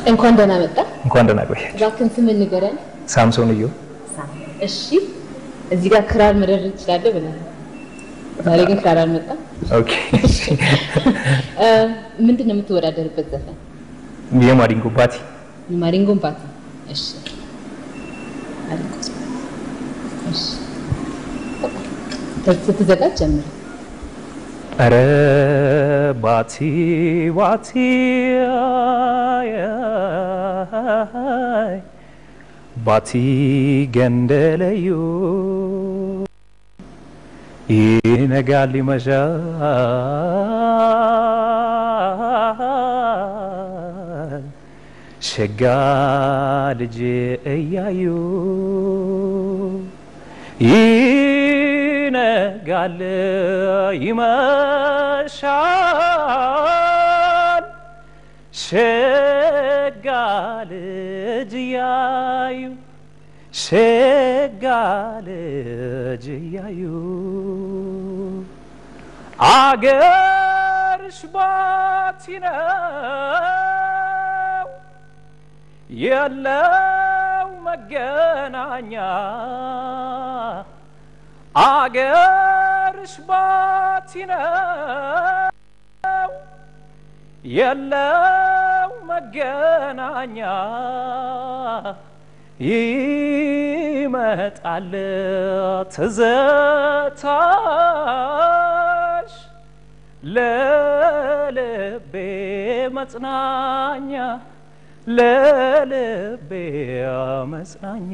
እንኳን ደህና መጣ። እንኳን ደህና ቆያችሁ። እባክህን ስም ንገረን። ሳምሶን እዩ። እሺ፣ እዚህ ጋር ክራር መደረግ ትችላለህ ብለህ ዛሬ ግን ክራር አልመጣም። ኦኬ። እ፣ ምንድን ነው የምትወዳደርበት ዘፈን? የማዲንጎ ባቲ ማሪንጎን ፓቲ። እሺ፣ ማሪንጎ እሺ፣ ስትዘጋጅ ጀምር። ኧረ ባቲ ባቲ አይ፣ ባቲ ገንደለዩ ይነጋል ይመሻል ሸጋ ልጅ እያዩ ይነጋል ይመሻል ሸጋ ልጅ እያዩ ሸጋ ልጅ እያዩ አገርሽ ባቲ ነው የለው መገናኛ አገርሽ ባቲ ነው የለው መገናኛ ይመጣል ትዝታሽ ለልቤ መጽናኛ ለልቤ መጽናኛ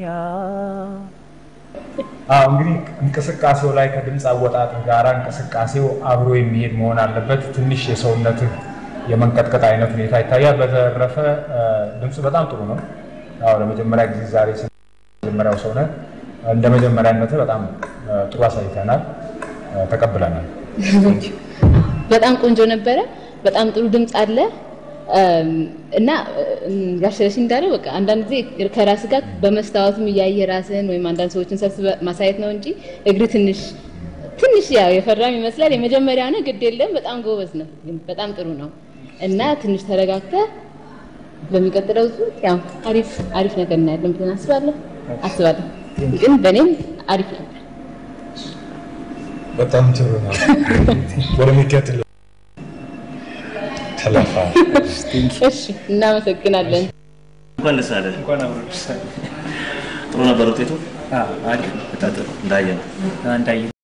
አዎ እንግዲህ እንቅስቃሴው ላይ ከድምፅ አወጣጥ ጋር እንቅስቃሴው አብሮ የሚሄድ መሆን አለበት። ትንሽ የሰውነትህ የመንቀጥቀጥ አይነት ሁኔታ ይታያል። በተረፈ እ፣ ድምፅ በጣም ጥሩ ነው። አዎ ለመጀመሪያ ጊዜ ዛሬ ስለ መጀመሪያው ሰው ነህ። እንደ መጀመሪያነትህ በጣም እ፣ ጥሩ አሳይተናል፣ እ፣ ተቀብለናል። በጣም ቆንጆ ነበረ። በጣም ጥሩ ድምፅ አለ እም፣ እና እም፣ ጋሽ ስለሺ እንዳለው በቃ አንዳንድ ጊዜ ከራስ ጋር በመስታወትም እያየ ራስህን ወይም አንዳንድ ሰዎችን ሰብስበህ ማሳየት ነው እንጂ እግር ትንሽ ትንሽ ያው የፈራም ይመስላል። የመጀመሪያ ነው፣ ግድ የለም በጣም ጎበዝ ነው፣ ግን በጣም ጥሩ ነው እና ትንሽ ተረጋግተህ በሚቀጥለው ዙር ያው አሪፍ አሪፍ ነገር እናያለን ብለን አስባለሁ አስባለሁ። ግን በእኔም አሪፍ ነበር። በጣም ጥሩ ነው። ወደሚቀጥለው ተለፋ እሺ፣ እናመሰግናለን። እንኳን ደስ አለ። ጥሩ ነበር ውጤቱ። አሪፍ ነው። እንዳየ ነው። እንዳየ